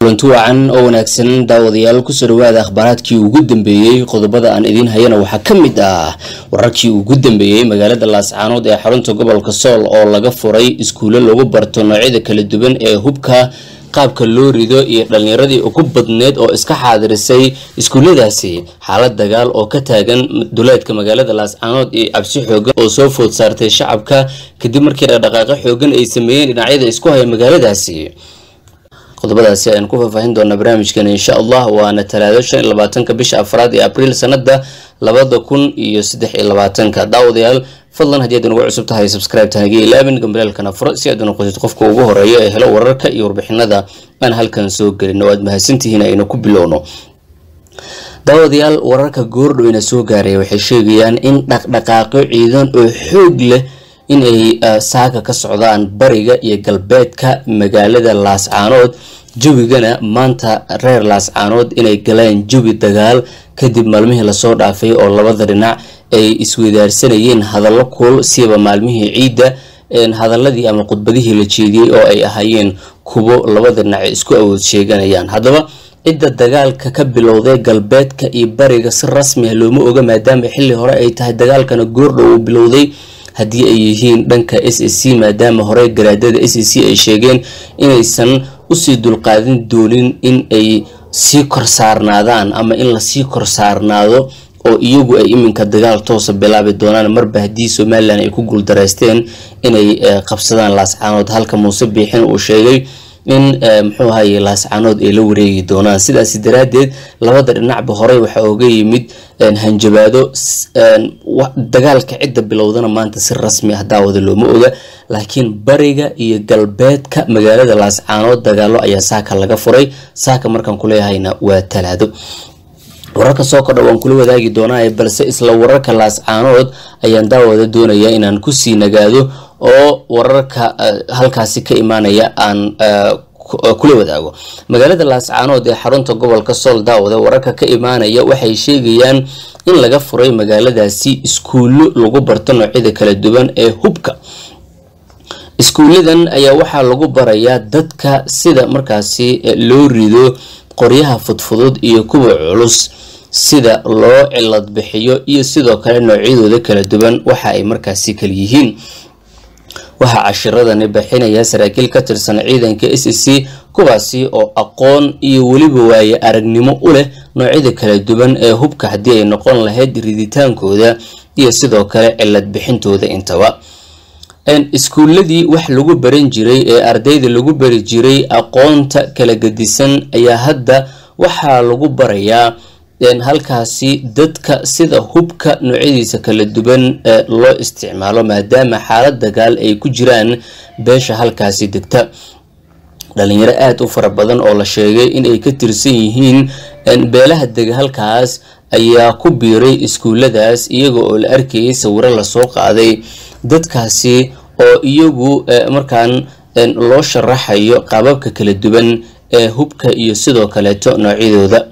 kulanti wacan oo wanaagsan daawadayaal kusoo dhawaada akhbaaraadkii ugu dambeeyey qodobada aan idiin hayana waxaa ka mid ah wararkii ugu dambeeyey magaalada laascaanood ee xarunta gobolka sool oo laga furay iskuulo lagu barto noocyada kala duwan ee hubka qaabka loo rido iyo dhalinyaradii ugu badneed oo iska xaadirisay iskuulladaasi xaalad dagaal oo ka taagan duleedka magaalada laascaanood iyo cabsi xoogan oo soo food saartay shacabka kadib markii dhaqdhaqaaqo xoogan ay sameeyeen dhinacyada isku haya magaaladaasi qodobadaasi ayaan ku faahfaahin doonaa barnaamijkan insha allah waana talaado shan iyo labaatanka bisha afraad ee abriil sanada labada kun iyo saddex iyo labaatanka daawadayaal fadlan haddii aad nagu cusub tahay subscribe tahagii ilaabin gambalaalkana furo si aad unoqotid qofka ugu horeeya ee helo wararka iyo warbixinada aan halkan soo gelin oo aad mahadsantihiin aynu ku bilowno daawadayaal wararka goordhowina soo gaaraya waxay sheegayaan in dhaqdhaqaaqyo ciidan oo xoog leh inay saaka ka socdaan bariga iyo galbeedka magaalada laascaanood jawigana maanta reer laascaanood inay galeen jawi dagaal kadib maalmihii lasoo dhaafay oo labada dhinac ay isweydaarsanayeen hadallo kuul siiba maalmihii ciidda hadaladii ama khudbadihii la jeediyey oo ay ahaayeen kuwo labada dhinac isku awood sheeganayaan haddaba cidda dagaalka ka bilowday galbeedka iyo bariga si rasmi ah looma oga maadaama xilli hore ay tahay dagaalkana goordhow uu bilowday haddii ay yihiin dhanka s s c maadaama hore garaadada s s c ay sheegeen inaysan usii dulqaadin doonin in ay sii kor saarnaadaan ama in lasii kor saarnaado oo iyagu ay iminka dagaal toosa bilaabi doonaan marba haddii somalilan ay ku guuldareysteen inay qabsadaan laascaanood halka muuse biixin uu sheegay in muxuu ahaye laascaanood ay la wareegi doonaan sidaasi daraadeed labada dhinacba horey waxaa oga yimid hanjabaado dagaalka cidda bilowdana maanta si rasmi ah daawada looma oga laakiin bariga iyo galbeedka magaalada laascaanood dagaalo ayaa saaka laga furay saaka markaan kuleeyahayna waa talaado wararka soo kordha waan kula wadaagi doonaa balse isla wararka laascaanood ayaan daawada doonayaa inaan kusii nagaado oo wararka halkaasi ka imaanaya aan kula wadaago magaalada laascaanood ee xarunta gobolka sool daawada wararka ka imaanaya waxay sheegayaan in laga furay magaaladaasi iskuullo lagu barto noocyada kala duwan ee hubka iskuulladan ayaa waxaa lagu barayaa dadka sida markaasi loo rido qoryaha fudfudud iyo kuwa culus sida loo cilad bixiyo iyo sidoo kale noocyadooda kala duwan waxa ay markaasi kala yihiin waxaa cashiradani bixinaya saraakiil ka tirsan ciidanka s s c kuwaasi oo aqoon iyo weliba waaye aragnimo u leh noocyada kala duwan ee hubka haddii ay noqon lahayd riditaankooda iyo sidoo kale cilad bixintooda intaba iskuuladii wax lagu baran jiray ee ardayda lagu bari jiray aqoonta kala gedisan ayaa hadda waxaa lagu barayaa halkaasi dadka sida hubka noocyadiisa kala duwan loo isticmaalo maadaama xaalad dagaal ay ku jiraan beesha halkaasi degta dhalinyaro aada u fara badan oo la sheegay inay ka tirsan yihiin beelaha dega halkaas ayaa ku biiray iskuuladaas iyaga oo la arkayay sawiro lasoo qaaday dadkaasi oo iyagu markaan loo sharaxayo qaababka kala duwan ee hubka iyo sidoo kaleeto noocyadooda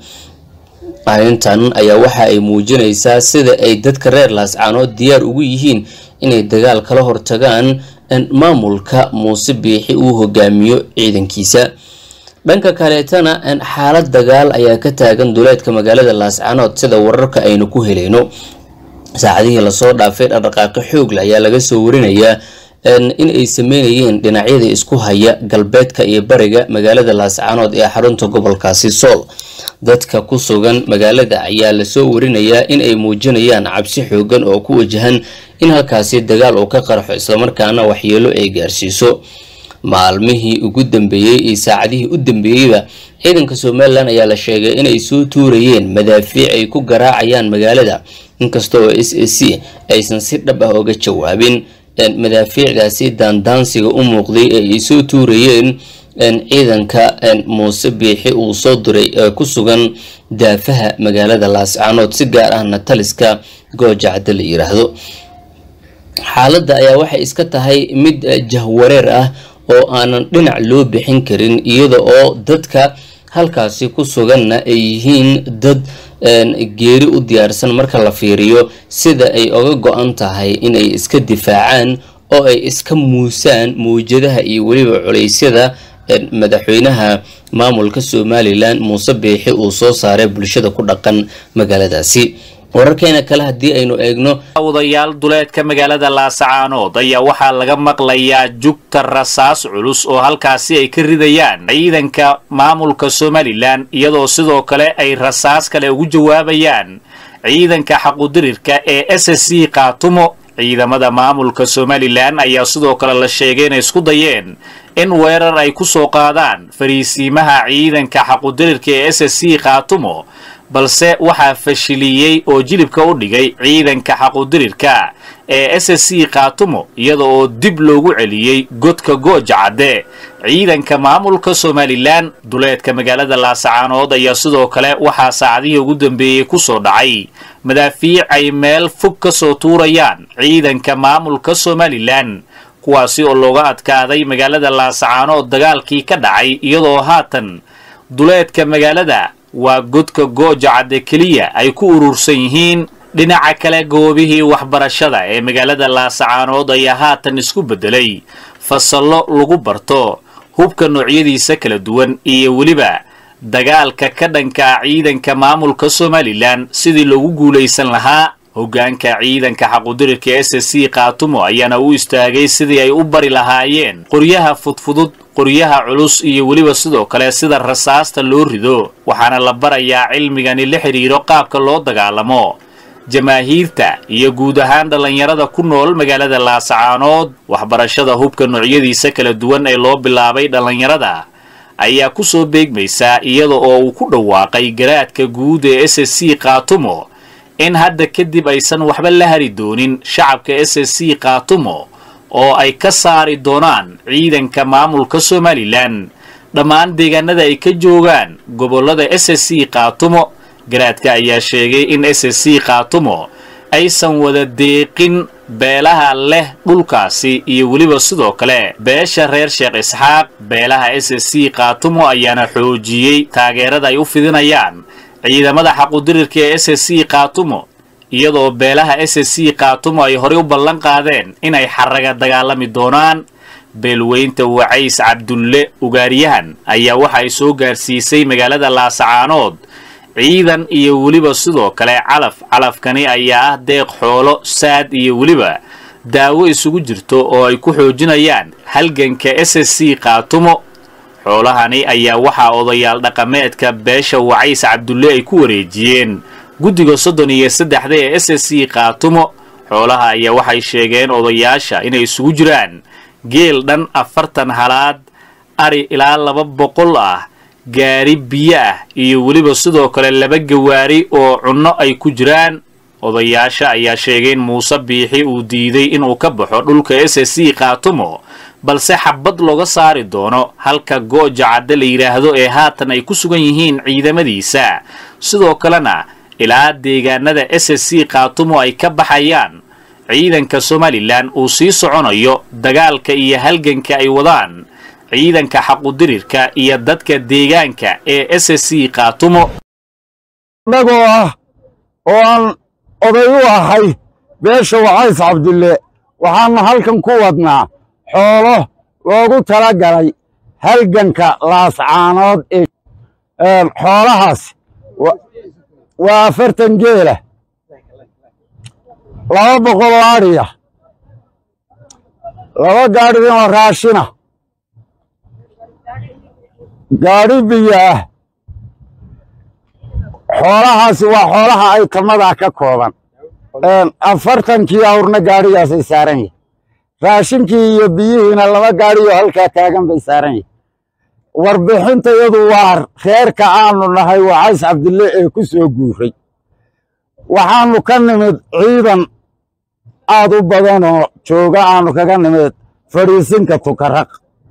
arrintan ayaa waxa ay muujinaysaa sida ay dadka reer laascaanood diyaar ugu yihiin inay dagaal kala hortagaan maamulka muuse biixi uu hogaamiyo ciidankiisa dhanka kaleetana xaalad dagaal ayaa ka taagan duleedka magaalada laascaanood sida wararka aynu ku helayno saacadihii lasoo dhaafay dhaqdhaqaaqi xoogle ayaa laga soo warinayaa in ay sameynayeen dhinacyada isku haya galbeedka iyo bariga magaalada laascaanood ee xarunta gobolkaasi sool dadka ku sugan magaalada ayaa lasoo warinayaa in ay muujinayaan cabsi xoogan oo ku wajahan in halkaasi dagaal uu ka qarxo islamarkaana waxyeelo ay gaarsiiso maalmihii ugu dambeeyey iyo saacadihii u dambeeyeyba ciidanka somalilan ayaa la sheegay inay soo tuurayeen madaafiic ay ku garaacayaan magaalada inkasta oo s a c aysan si dhab ah oga jawaabin madaafiicdaasi daandaansiga u muuqday ee ay soo tuurayeen ciidanka muuse biixi uu soo diray ee ku sugan daafaha magaalada laascaanood si gaar ahna taliska goojacda la yiraahdo xaaladda ayaa waxay iska tahay mid jahwareer ah oo aanan dhinac loo bixin karin iyada oo dadka halkaasi ku suganna ay yihiin dad geeri u diyaarsan marka la fiiriyo sida ay oga go-an tahay inay iska difaacaan oo ay iska muusaan mawjadaha iyo weliba culeysyada madaxweynaha maamulka somalilan muuse biixi uu soo saaray bulshada ku dhaqan magaaladaasi wararkeena kale haddii aynu eegno wadayaal duleedka magaalada laasacaanood ayaa waxaa laga maqlayaa jugta rasaas culus oo halkaasi ay ka ridayaan ciidanka maamulka somalilan iyadoo sidoo kale ay rasaas kale ugu jawaabayaan ciidanka xaqudirirka ee s s c kaatumo ciidamada maamulka somalilan ayaa sidoo kale la sheegay inay isku dayeen in weerar ay ku soo qaadaan fariisiimaha ciidanka xaqudirirka ee s s c kaatumo balse waxaa fashiliyey oo jilibka u dhigay ciidanka xaqudirirka ee s s c kaatumo iyada oo dib loogu celiyey godka gooja cadde ciidanka maamulka somalilan duleedka magaalada laasacaanood ayaa sidoo kale waxaa saacadihii ugu dambeeyey ku soo dhacay madaafiic ay meel fog ka soo tuurayaan ciidanka maamulka somalilan kuwaasi oo looga adkaaday magaalada laasacaanood dagaalkii ka dhacay iyadoo haatan duleedka magaalada waa godka gooja cadde keliya ay ku urursan yihiin dhinaca kale goobihii waxbarashada ee magaalada laasacaanood ayaa haatan isku beddelay fasallo lagu barto hubka noocyadiisa kala duwan iyo weliba dagaalka ka dhanka ciidanka maamulka somalilan sidii loogu guulaysan lahaa hoggaanka ciidanka xaqudirirka s s c kaatumo ayaana u istaagay sidii ay u bari lahaayeen qoryaha fudfudud qoryaha culus iyo weliba sidoo kale sida rasaasta loo rido waxaana la barayaa cilmigani la xidhiiro qaabka loo dagaalamo jamaahiirta iyo guud ahaan dhallinyarada ku nool magaalada laasacaanood waxbarashada hubka noocyadiisa kala duwan ee loo bilaabay dhallinyarada ayaa ku soo beegmaysaa iyada oo uu ku dhawaaqay garaadka guud ee s s c kaatumo in hadda kadib aysan waxba la hari doonin shacabka s s c kaatumo oo ay ka saari doonaan ciidanka maamulka somalilan dhammaan deegaanada ay ka joogaan gobollada s s c kaatumo garaadka ayaa sheegay in s s c kaatumo aysan wada deeqin beelaha leh dhulkaasi iyo weliba sidoo kale beesha reer sheekh isxaaq beelaha s s c kaatumo ayaana xoojiyey taageerada ay u fidinayaan ciidamada xaqudirirka ee s s c kaatumo iyadoo beelaha s s c kaatumo ay horey u ballan qaadeen inay xaraga dagaalami doonaan beelweynta wacays cabdulle ugaaryahan ayaa waxa ay soo gaarsiisay magaalada laasacaanood ciidan iyo weliba sidoo kale calaf calafkani ayaa ah deeq xoolo saad iyo weliba daawo isugu jirto oo ay ku xoojinayaan halganka s s c kaatumo xoolahani ayaa waxaa odayaal dhaqameedka beesha wacays cabdulle ay ku wareejiyeen guddiga soddon iyo saddexda ee s s c kaatumo xoolaha ayaa waxay sheegeen odayaasha inay isugu jiraan geel dhan afartan halaad ari ilaa laba boqol ah gaari biyo ah iyo weliba sidoo kale laba gawaari oo cunno ay ku jiraan odayaasha ayaa sheegay in muuse biixi uu diiday inuu ka baxo dhulka s s c kaatumo balse xabad looga saari doono halka gooja cadde la yidhaahdo ee haatan ay ku sugan yihiin ciidamadiisa sidoo kalena ilaa deegaanada s s c kaatumo ay ka baxayaan ciidanka somalilan uu sii soconayo dagaalka iyo halganka ay wadaan ciidanka xaqudirirka iyo dadka deegaanka ee s s c kaatumo innagoo ah oo aan oday u ahay beesha wacays cabdulle waxaannu halkan ku wadnaa xoolo loogu tala galay halganka laascaanood ee xoolahaas waa afartan geela laba boqol oo adhiya laba gaadhidinoo raashina gaadhi biyo ah xoolahaasi waa xoolaha ay tamadaa ka kooban afartankii awrna gaadhigaasay saaran yahay raashinkii iyo biyihiina laba gaadhiyoo halkaa taagan bay saaran yahay warbixintayadu waa reerka aanu nahay wacays cabdille ee ku soo guuray waxaannu ka nimid ciidan aad u badanoo jooga aanu kaga nimid fadhiisinka tukaraq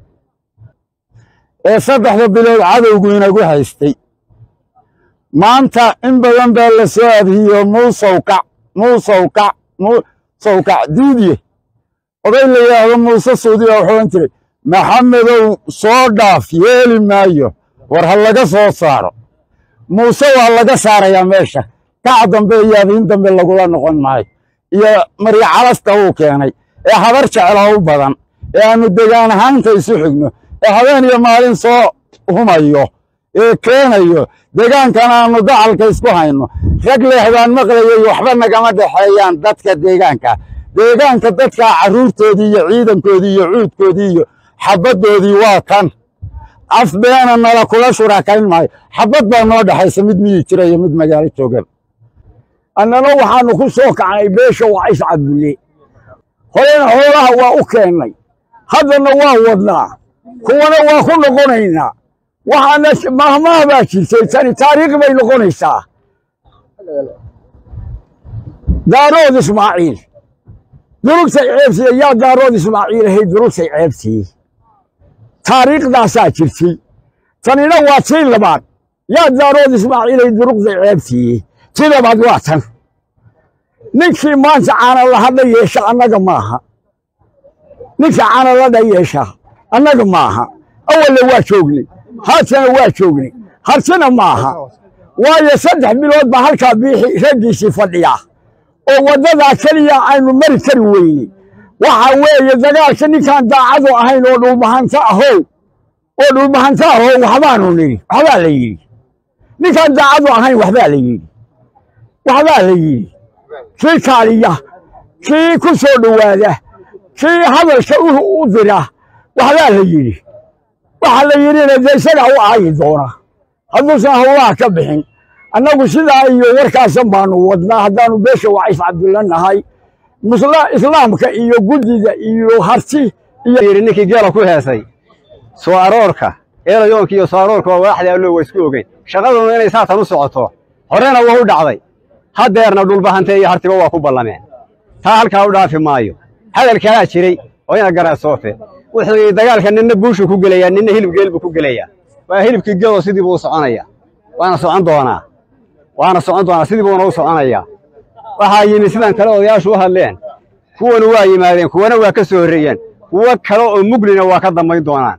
ee saddexda bilood cadowgu inagu haystay maanta in badan baa la soo adhiyo muusowkac muusowkac muusowkac diidye oday la yidhaahdo muuse suudiya wuxuu ohan jiray maxamedow soo dhaaf yeeli maayo war ha laga soo saaro muuse waa laga saarayaa meesha kac dambe iyo adiin dambe lagula noqon maayo iyo marya calasta uu keenay ee habar jecla u badan ee aannu degaan ahaanta isu xigno ee habeen iyo maalin soo humayo ee keenayo deegaankan aanu gacalka isku hayno rag leexdaan maqlayay waxba nagama dhexeeyaan dadka deegaanka deegaanka dadka carruurtoodii iyo ciidankoodii iyo cuudkoodii iyo xabaddoodii waa kan af beena nala kula shurakayn maayo xabad baa noo dhexaysa mid miyi jira iyo mid magaalo joogan annana waxaanu ku soo kacnay beesha wacays cabdulle horena xoolaha waa u keennay haddana waa wadnaa kuwana waa ku noqonaynaa waxaana mahmaah baa jirtay tani taariikh bay noqonaysaa daarood ismaaciil durugtay ceebsiye yaa daarood ismaaciil ahayd durugtay ceebsiye taariikhdaasaa jirtay tanina waa tii labaad yaa daarood ismaaciil ahayd durugtay ceebsiye tii labaad waa tan ninkii maanta caanaladha yeesha annaga maaha ninka caanaladha yeesha annaga maaha awalle waa joognay haatana waa joognay hartina maaha waayo saddex bilood baa halkaa biixi raggiisii fadhiya oo waddadaa keliya aynu mari kari weyney waxa weeye dagaalka ninkaan daacadu ahayn oo dhulbahanta ahow oo dhulbahanta ahow waxbaanu nidhi waxbaa la yidhi ninkaan daacadu ahayn waxbaa la yidhi waxbaa la yidhi kii kaaliya kii ku soo dhowaada kii hadalka u dira waxbaa la yidhi waxa la yidhina dee isagaa u aayi doona hadduusan howlaha ka bixin annagu sidaa iyo warkaasan baanu wadnaa haddaanu beesha wacays cabdulla nahay islaamka iyo guddida iyo harti iyo ninkii geela ku heesay soo aroorka eelayoonka iyo soo aroorka waa waaxda allo waa isku ogeyn shaqaduna inay saatan u socoto horena waa u dhacday haddeerna dhulbahante iyo hartiba waa ku ballameen taa halkaa u dhaafi maayo hadalkalaa jiray oo ina garaa soofe wuxuu yidhi dagaalka ninna buushuu ku gelayaa ninna hilib geel buu ku gelayaa waa hilibkii geeloo sidii buu u soconaya waana socon doonaa waana socon doonaa sidii buuna u soconayaa waxaa yimi sidan kale odayaashu u hadleen kuwanu waa yimaadeen kuwana waa ka soo horreeyeen kuwo kale oo muglina waa ka dambayn doonaan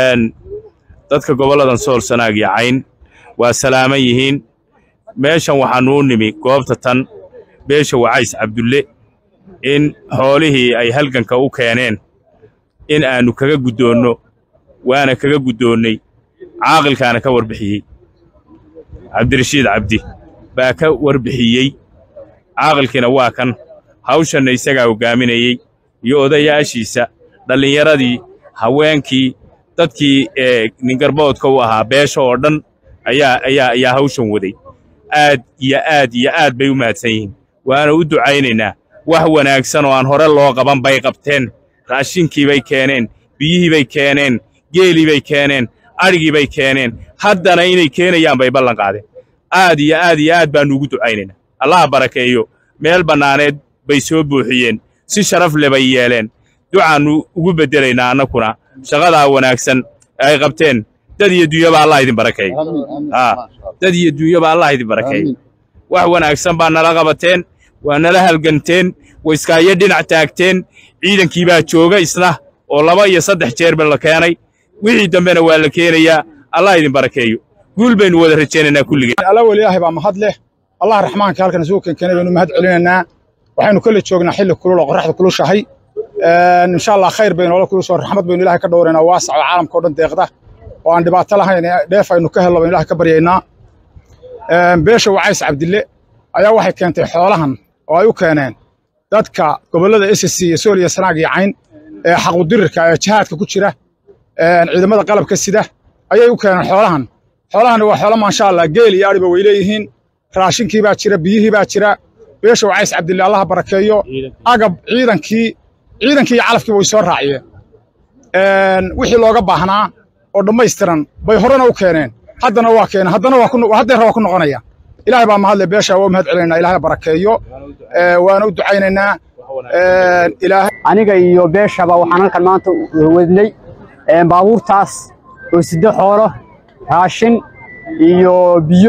dadka gobolladan sool sanaag iyo cayn waa salaaman yihiin meeshan waxaannu u nimi goobta tan beesha wacays cabdulle in xoolihii ay halganka u keeneen in aannu kaga guddoonno waana kaga guddoonnay caaqilkaana ka warbixiyey cabdirashiid cabdi baa ka warbixiyey caaqilkiina waa kan hawshanna isagaa hoggaaminayey iyo odayaashiisa dhallinyaradii haweenkii dadkii ee ningarboodka u ahaa beesha oo dhan ayaa ayaa ayaa hawshan waday aad iyo aad iyo aad bay u mahadsan yihiin waana u ducaynaynaa wax wanaagsan oo aan hore loo qaban bay qabteen raashinkii bay keeneen biyihii bay keeneen geelii bay keeneen adhigii bay keeneen haddana inay keenayaan bay ballan qaadeen aad iyo aad iyo aad baannu ugu ducaynaynaa allaha barakeeyo meel bannaaneed bay soo buuxiyeen si sharaf le bay yeeleen ducaannu ugu beddelaynaa annakuna shaqadaa wanaagsan ay qabteen dad iyo dunyaba allah idin barakeeyo dad iyo dunyaba allah idin barakeeyo wax wanaagsan baa nala qabateen waa nala halganteen wayskaayo dhinac taagteen ciidankii baa jooga isna oo laba iyo saddex jeerba la keenay wixii dambena waa la keenayaa allah idin barakeeyo guul baynu wada rajaynaynaa kulligeen alla weli ilaahay baa mahad leh allah raxmaanka halkan isugu keenkeenay baynu mahad celinaynaa waxaynu kala joognaa xilli kulul oo qorraxda kulushahay insha allah khayr baynu ola kulusoo raxmad baynu ilahay ka dhowraynaa waasac oo caalamka o dhan deeqda oo aan dhibaato lahayn dheef aynu ka hello baynu ilahay ka baryaynaa beesha wacays cabdille ayaa waxay keentay xoolahan oo ay u keeneen dadka gobollada SSC iyo Sool iyo Sanaag iyo Cayn ee xaquudirirka ee jihaadka ku jira ciidamada qalabka sida ayay u keeneen xoolahan xoolahan waa xoolo maasha Allah geel iyo ariba way leeyihiin raashinkii baa jira biyihii baa jira beesha wacays cabdille allah barakeeyo agab ciidankii ciidankii iyo calafkii way soo raaciyeen wixii looga baahnaa oo dhammaystiran bay horena u keeneen haddana waa keeneen haddana waa ku haddeer waa ku noqonaya ilaahay baa mahadle beesha waa u mahad celinaynaa ilaahay barakeeyo waana u ducaynaynaa ilaahay aniga iyo beeshaba waxaan halkan maanta wadnay baabuurtaas oo sidde xoolo raashin iyo biyo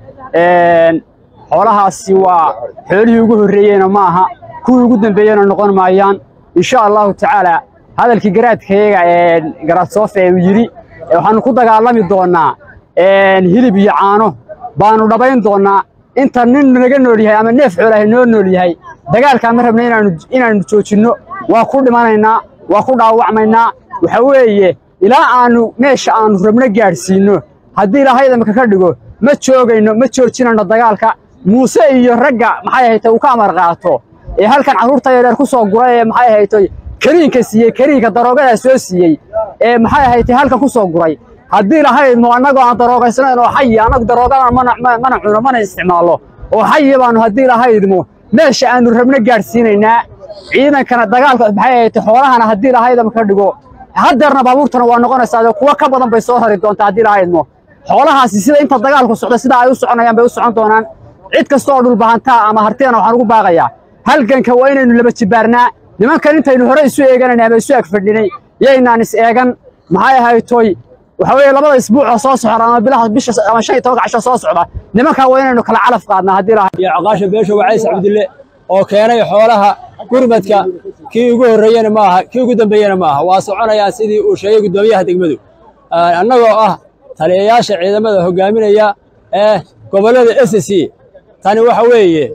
xoolahaasi waa xoolihii ugu horreeyeyna ma aha kuwii ugu dambeeyena noqon maayaan insha allahu tacaala hadalkii garaadkayaga ee garaadsoofta ee yidhi waxaannu ku dagaalami doonnaa hilib iyo caano baanu dhabayn doonnaa inta nin naga nool yahay ama neef xoolahay noo nool yahay dagaalkaa ma rabna inaannu joojinno waa ku dhimanaynaa waa ku dhaawacmaynaa waxa weeye ilaa aanu meesha aanu rabno gaadhsiinno haddii ilaahay idamka ka dhigo ma joogayno ma joojinayno dagaalka muuse iyo ragga maxay ahaytay uu ka amar qaato ee halkan carruurta yaryar ku soo guray ee maxay ahaytay kariinka siiyey kariinka daroogadaa soo siiyey ee maxay ahaytay halkan ku soo guray haddii lahaydmo annagoo aan daroogaysanayn oo xayi annagu daroogadan mana mana cuno mana isticmaallo oo xayi baanu haddii lahaydmo meesha aanu rabno gaadhsiinaynaa ciidankana dagaalka maxay ahaytay xoolahana haddii lahaydama ka dhigo haddeerna baabuurtana waa noqonaysaa kuwa ka badan bay soo rari doontaa haddii lahaydmo xoolahaasi sida inta dagaalku socda sida ay u soconayaan bay u socon doonaan cid kasta oo dhulbahantaa ama hartiyana waxaan ugu baaqayaa halganka waa inaynu laba jibaarnaa nimankan intaynu hore isu eeganayna ama isu ag fadhinay yaynaan is eegan maxay ahaytoy waxa weeye labada isbuucoo soo socda ama bilaha bisha ama shan iyo tobanka casho soo socda nimankaa waa inaynu kala calaf qaadnaa haddii lahayd iyo caqaasha beesha wacays cabdille oo keenay xoolaha gurmadka kii ugu horreeyena ma aha kii ugu dambeeyena ma aha waa soconayaan sidii uu sheegay guddoomiyaha degmadu annagoo ah taliyayaasha ciidamada hoggaaminaya ee gobollada s c tani waxa weeye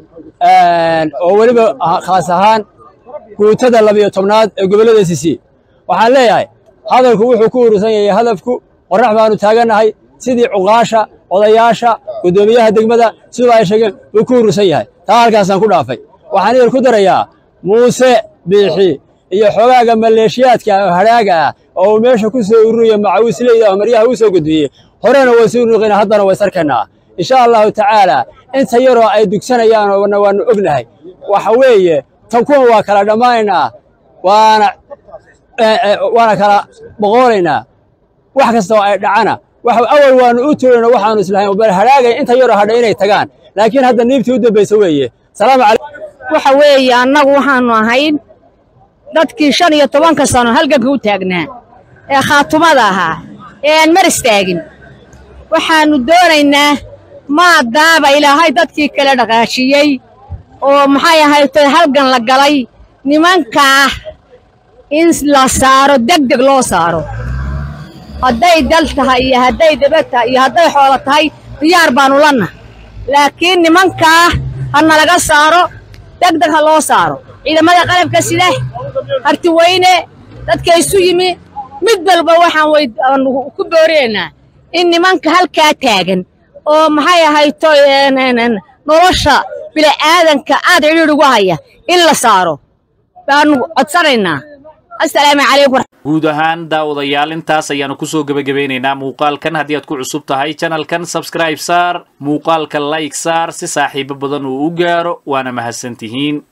oo weliba khaas ahaan guutada labiyo tobnaad ee gobollada s c waxaan leeyahay hadalku wuxuu ku urursan yahay hadafku qorrax baanu taagannahay sidii cuqaasha odayaasha guddoomiyaha degmada siduu ay sheegeen buu ku urursan yahay taa halkaasaan ku dhaafay waxaan idin ku darayaa muuse biixi iyo xogaaga maleeshiyaadka oo hadhaaga ah oo uu meesha ku soo ururiya macawisleyda oo maryaha u soo gudbiyey horena way suu nuqina haddana way sarkanaa insha allahu tacaala inta yaroo ay dugsanayaan oona waanu ognahay waxa weeye tan kuwan waa kala dhammaanaynaa waana waana kala boqoolaynaa wax kasta oo ay dhacana awal waanu u tuurayno waxaanu islahayn bal hadhaagay inta yaroo hadha inay tagaan laakiin hadda niibtii u dambaysa weeye salaamu calaykum waxa weeye annagu waxaannu ahayn dadkii shan iyo tobanka sano halganka u taagnaa ee khaatumada ahaa ee aan mar istaagin waxaannu doonaynaa maadaaba ilaahay dadkii kala dhaqaajiyey oo maxay ahaytay halgan la galay nimankaa in la saaro deg deg loo saaro hadday dal tahay iyo hadday daba tahay iyo hadday xoolo tahay diyaar baannu lanna laakiin nimankaa ha nalaga saaro deg deg ha loo saaro ciidamada qalabka sida hartiweyne dadka isu yimi mid walba waxaan ku boorinaynaa in nimanka halkaa taagan oo maxay ahayto nolosha bila'aadanka aad cidhiidh ugu haya in la saaro baannu codsanaynaa assalaamu calaykum guud ahaan daawadayaal intaas ayaanu kusoo gebagabeynaynaa muuqaalkan haddii aad ku cusub tahay janalkan sabscribe saar muuqaalka like saar si saaxiibo badan uu u gaaro waana mahadsantihiin